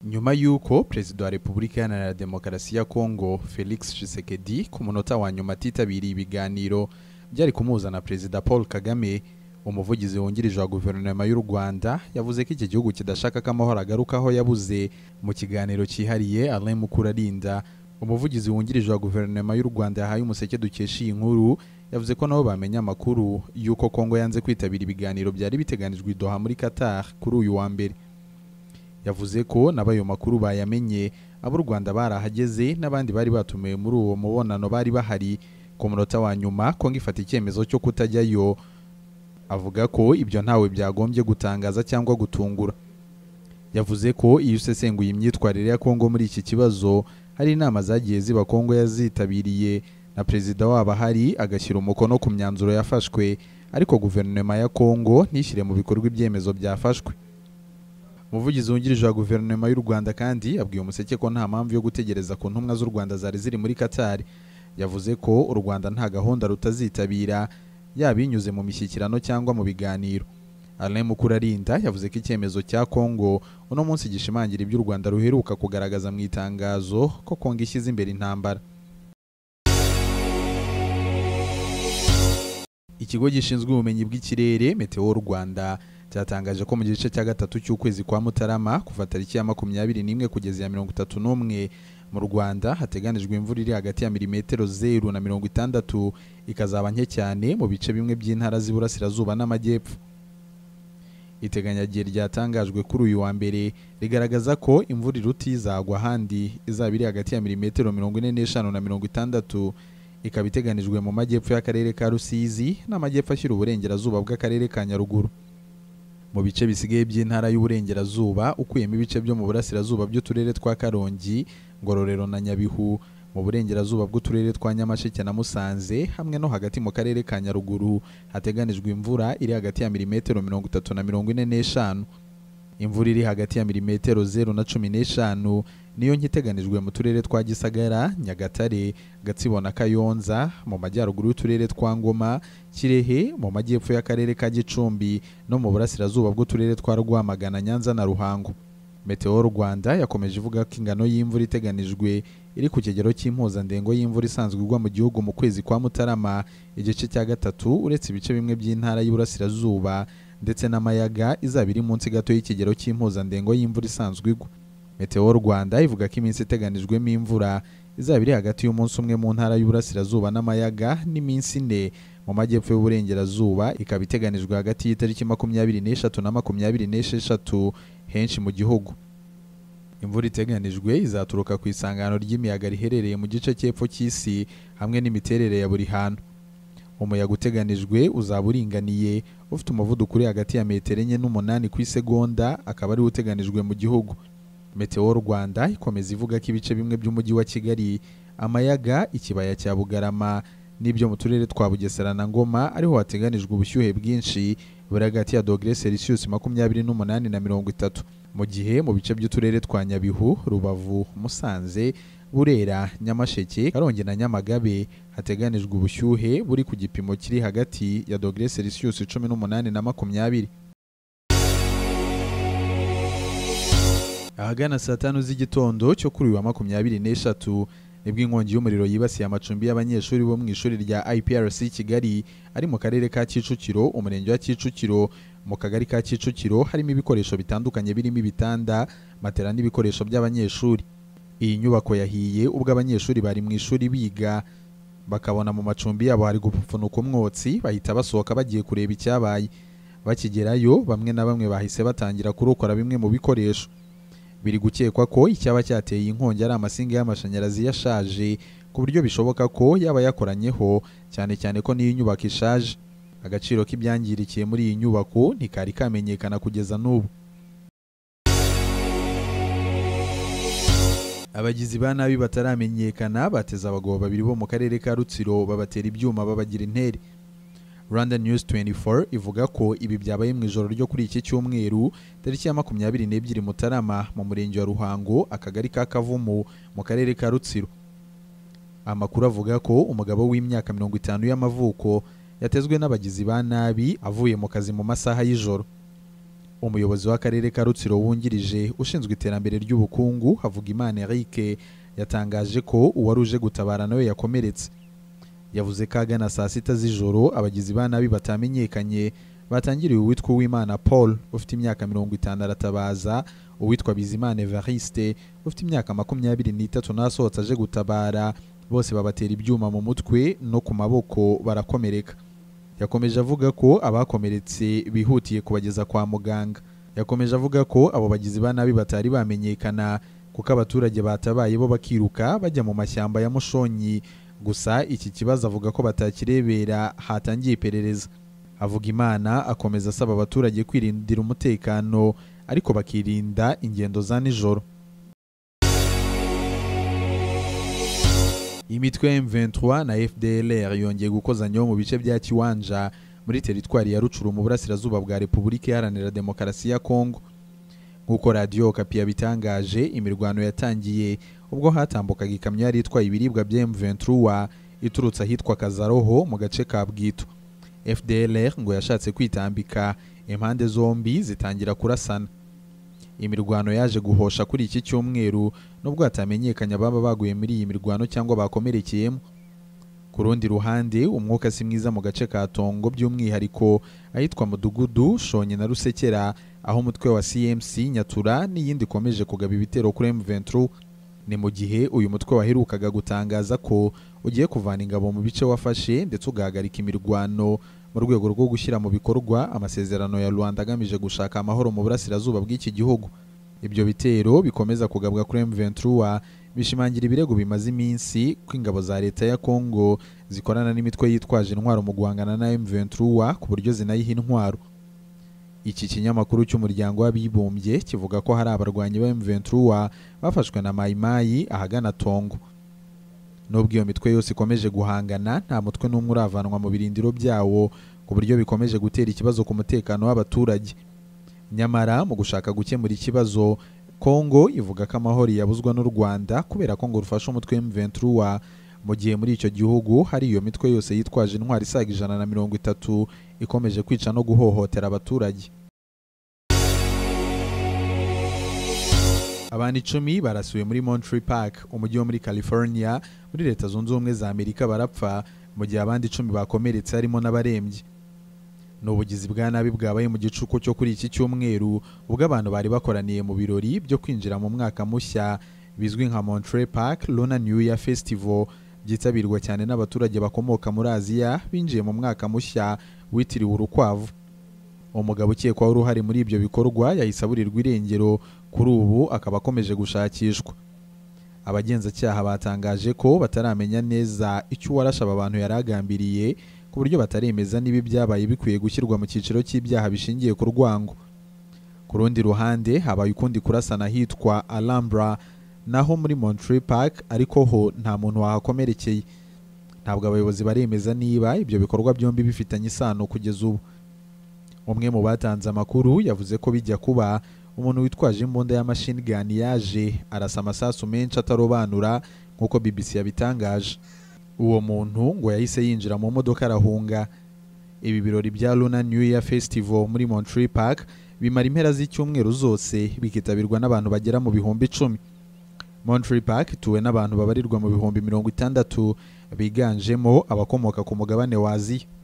nyuma y'uko perezida wa repubulika iharanira demokarasi ya kongo felix tshisekedi ku munota wa nyuma atitabiriye ibiganiro byari kumuhuza na perezida paul kagame umuvugizi wungirije wa guverinoma y'u rwanda yavuze ko iki gihugu kidashaka ko amahoro agaruka aho yabuze mu kiganiro cyihariye alain mukurarinda umuvugizi wungirije wa guverinoma y'u rwanda yahaye umuseke dukesha iyi nkuru yavuze ko nabo bamenya amakuru y'uko kongo yanze kwitabira ibiganiro byari biteganijwe i doha muri qatar kuri uyu wa mbere yavuze ko nabo ayo makuru bayamenye abo u rwanda barahageze n'abandi bari batumiwe muri uwo mubonano bari bahari ku munota wa nyuma kongo ifata icyemezo cyo kutajyayo avuga ko ibyo ntawe byagombye gutangaza cyangwa gutungura yavuze ko iyo usesenguye imyitwarire ya kongo muri iki kibazo hari inama zagiye ziba kongo yazitabiriye na perezida wabo ahari agashyira umukono ku myanzuro yafashwe ariko guverinoma ya kongo ntishyire mu bikorwa ibyemezo byafashwe umuvugizi wungirije wa guverinoma y'u rwanda kandi abwiye umuseke ko nta mpamvu yo gutegereza ku ntumwa z'u rwanda zari ziri muri katari yavuze ko u rwanda nta gahunda rutazitabira yaba inyuze mu mishyikirano cyangwa mu biganiro alain mukurarinda yavuze ko icyemezo cya kongo uno munsi gishimangira iby'u rwanda ruheruka kugaragaza mu itangazo ko kongo ishyize imbere intambara ikigo gishinzwe ubumenyi bw'ikirere meteo rwanda cyatangaje ko mu gice cya gatatu cy'ukwezi kwa mutarama kuva tariki ya makumyabiri n'imwe kugeza ya mirongo itatu n'umwe mu rwanda hateganijwe imvura iri hagati ya milimetero zeru na mirongo itandatu ikazaba nke cyane mu bice bimwe by'intara z'iburasirazuba n'amajyepfo iteganyagihe ryatangajwe kuri uyu wa mbere rigaragaza ko imvura iruta izagwa ahandi izaba iri hagati ya milimetero mirongo ine n'eshanu na mirongo itandatu ikaba iteganijwe mu majyepfo y'akarere ka rusizi n'amajyepfo ashyira uburengerazuba bw'akarere ka nyaruguru mu bice bisigaye by'intara y'uburengerazuba ukuyemo ibice byo mu burasirazuba by'uturere twa karongi ngororero na nyabihu mu burengerazuba bw'uturere twa nyamasheke na musanze hamwe no hagati mu karere ka nyaruguru hateganijwe imvura iri hagati ya milimetero mirongo itatu na mirongo ine n'eshanu imvura iri hagati ya milimetero zeru na cumi n'eshanu niyo nkiteganijwe mu turere twa gisagara nyagatare gatsibo na kayonza mu majyaruguru y'uturere twa ngoma kirehe mu majyepfo y'akarere ka gicumbi no mu burasirazuba bw'uturere twa rwamagana nyanza na ruhango meteo rwanda yakomeje ivuga ko ingano y'imvura iteganijwe iri ku kigero cy'impuzandengo y'imvura isanzwe igwa mu gihugu mu kwezi kwa mutarama igice cya gatatu uretse ibice bimwe by'intara y'uburasirazuba ndetse n'amayaga izaba iri munsi gato y'ikigero cy'impuzandengo y'imvura isanzwe igwa meteo rwanda ivuga ko iminsi iteganijwemo imvura izaba iri hagati y'umunsi umwe mu ntara y'uburasirazuba n'amayaga n'iminsi ine mu majyepfo y'uburengerazuba ikaba iteganijwe hagati y'itariki makumyabiri n'eshatu na makumyabiri n'esheshatu henshi mu gihugu imvura iteganijwe izaturuka ku isangano ry'imiyaga riherereye mu gice cy'epfo cy'isi hamwe n'imiterere ya buri hantu umuyaga uteganijwe uzaba uringaniye ufite umuvuduko uri hagati ya metero enye n'umunani ku isegonda akaba ariwo uteganijwe mu gihugu meteo rwanda ikomeza ivuga ko ibice bimwe by'umujyi wa kigali amayaga ikibaya cya bugarama n'ibyo mu turere twa bugesera na ngoma ariho hateganijwe ubushyuhe bwinshi buri hagati ya dogere celsius makumyabiri n'umunani na mirongo itatu mu gihe mu bice by'uturere twa nyabihu rubavu musanze burera nyamasheke karongi na nyamagabe hateganijwe ubushyuhe buri ku gipimo kiri hagati ya dogere celsius cumi n'umunani na makumyabiri ahagana saa tanu z'igitondo cyo kuri uyu wa makumyabiri n'eshatu nibwo inkongi y'umuriro yibasiye amacumbi y'abanyeshuri bo mu ishuri rya IPRC Kigali ari mu karere ka Kicukiro umurenge wa Kicukiro mu kagari ka Kicukiro harimo ibikoresho bitandukanye birimo ibitanda matera n'ibikoresho by'abanyeshuri iyi nyubako yahiye ubwo abanyeshuri bari mu ishuri biga bakabona mu macumbi yabo hari gupfunuka umwotsi bahita basohoka bagiye kureba icyabaye bakigerayo bamwe na bamwe bahise batangira kurokora bimwe mu bikoresho biri gukekwa ko icyaba cyateye inkongi ari amasinga y'amashanyarazi yashaje ku buryo bishoboka ko yaba yakoranyeho cyane cyane ko n'iyi nyubako ishaje agaciro k'ibyangirikiye muri iyi nyubako ntikari kamenyekana kugeza n'ubu abagizi ba nabi bataramenyekana bateze abagabo babiri bo mu karere ka rutsiro babatera ibyuma babagira intere Rwanda News 24 ivuga ko ibi byabaye mu ijoro ryo kuri iki cyumweru tariki ya makumyabiri n'ebyiri Mutarama mu murenge wa Ruhango akagari ka Kavumu mu karere ka Rutsiro amakuru avuga ko umugabo w'imyaka mirongo itanu y'amavuko yatezwe n'abagizi ba nabi avuye mu kazi mu masaha y'ijoro umuyobozi w'akarere ka rutsiro wungirije ushinzwe iterambere ry'ubukungu havuga imana eric yatangaje ko uwari uje gutabara nawe yakomeretse yavuze ko agana saa sita z'ijoro abagizi ba nabi batamenyekanye batangiriwe uwitwa uwimana paul ufite imyaka mirongo itanu aratabaza uwitwa bizimana evariste ufite imyaka makumyabiri n'itatu n'asohotse aje gutabara bose babatera ibyuma mu mutwe no ku maboko barakomereka yakomeje avuga ko abakomeretse bihutiye kubageza kwa muganga yakomeje avuga ko abo bagizi ba nabi batari bamenyekana kuko abaturage batabaye bo bakiruka bajya mu mashyamba ya mushonyi gusa iki kibazo avuga ko batakirebera hatangiye iperereza avuga imana akomeza asaba abaturage kwirindira umutekano ariko bakirinda ingendo za nijoro imitwe ya M23 na FDLR yongeye gukozanyaho mu bice bya Kiwanja muri teritwari ya Rucuru mu burasirazuba bwa Repubulika Iharanira Demokarasi ya Kongo nk'uko radiyo Okapi yabitangaje imirwano yatangiye ubwo hatambukaga ikamyo yari itwaye ibiribwa bya M23 iturutse ahitwa Kazaroho mu gace ka Bwito FDLR ngo yashatse kwitambika impande zombi zitangira kurasana imirwano yaje guhosha kuri iki cyumweru nubwo hatamenyekanye ababa baguye muri iyi mirwano cyangwa bakomerekeyemo ku rundi ruhande umwuka si mwiza mu gace ka tongo by'umwihariko ahitwa mudugudu shonye na rusekera aho umutwe wa cmc nyatura n'iyindi ikomeje kugaba ibitero kuri m23 ni mu gihe uyu mutwe waherukaga gutangaza ko ugiye kuvana ingabo mu bice wafashe ndetse ugahagarika imirwano mu rwego rwo gushyira mu bikorwa amasezerano ya rwanda agamije gushaka amahoro mu burasirazuba bw'iki gihugu ibyo bitero bikomeza kugabwa kuri M23 bishimangira ibirego bimaze iminsi ko ingabo za leta ya Kongo zikorana n'imitwe yitwaje intwaro mu guhangana na M23 ku buryo zinayiha intwaro iki kinyamakuru cy'umuryango w'abibumbye kivuga ko hari abarwanyi ba M23 bafashwe na mayimayi ahagana Tongo nubwo iyo mitwe yose ikomeje guhangana nta mutwe n'umwe uravanwa mu birindiro byawo ku buryo bikomeje gutera ikibazo ku mutekano w'abaturage nyamara mu gushaka gukemura ikibazo kongo ivuga ko amahoro yabuzwa n'u rwanda kubera ko ngo rufasha umutwe M23 mu gihe muri icyo gihugu hari iyo mitwe yose yitwaje intwari isaga ijana na mirongo itatu ikomeje kwica no guhohotera abaturage abantu icumi barasuwe muri Monterey Park umujyi wo muri California muri leta zunze ubumwe za Amerika barapfa mu gihe abandi icumi bakomeretse harimo n'abarembye ni ubugizi bwa nabi bwabaye mu gicuku cyo kuri iki cyumweru ubwo abantu bari bakoraniye mu birori byo kwinjira mu mwaka mushya bizwi nka Monterey Park Lunar New Year Festival byitabirwa cyane n'abaturage bakomoka muri Aziya binjiye mu mwaka mushya witiriwe urukwavu umugabo ukekwaho uruhare muri ibyo bikorwa yahise aburirwa irengero kuri ubu akaba akomeje gushakishwa abagenzacyaha batangaje ko bataramenya neza icyo uwarashe aba bantu yari agambiriye ku buryo bataremeza niba ibyabaye bikwiye gushyirwa mu cyiciro cy'ibyaha bishingiye ku rwango ku rundi ruhande habaye ukundi kurasana hitwa Alhambra naho muri Monterey Park ariko ho nta muntu wahakomerekeye ntabwo abayobozi baremeza niba ibyo bikorwa byombi bifitanye isano kugeza ubu umwe mu batanze amakuru yavuze ko bijya kuba umuntu witwaje imbunda ya machine gun yaje arasa amasasu menshi atarobanura nk'uko BBC yabitangaje uwo muntu ngo yahise yinjira mu modoka arahunga ibi birori bya Lunar New Year Festival muri Monterey Park bimara impera z'icyumweru zose bikitabirwa n'abantu bagera mu bihumbi icumi Monterey Park ituwe n'abantu babarirwa mu bihumbi mirongo itandatu biganjemo abakomoka ku mugabane wa Aziya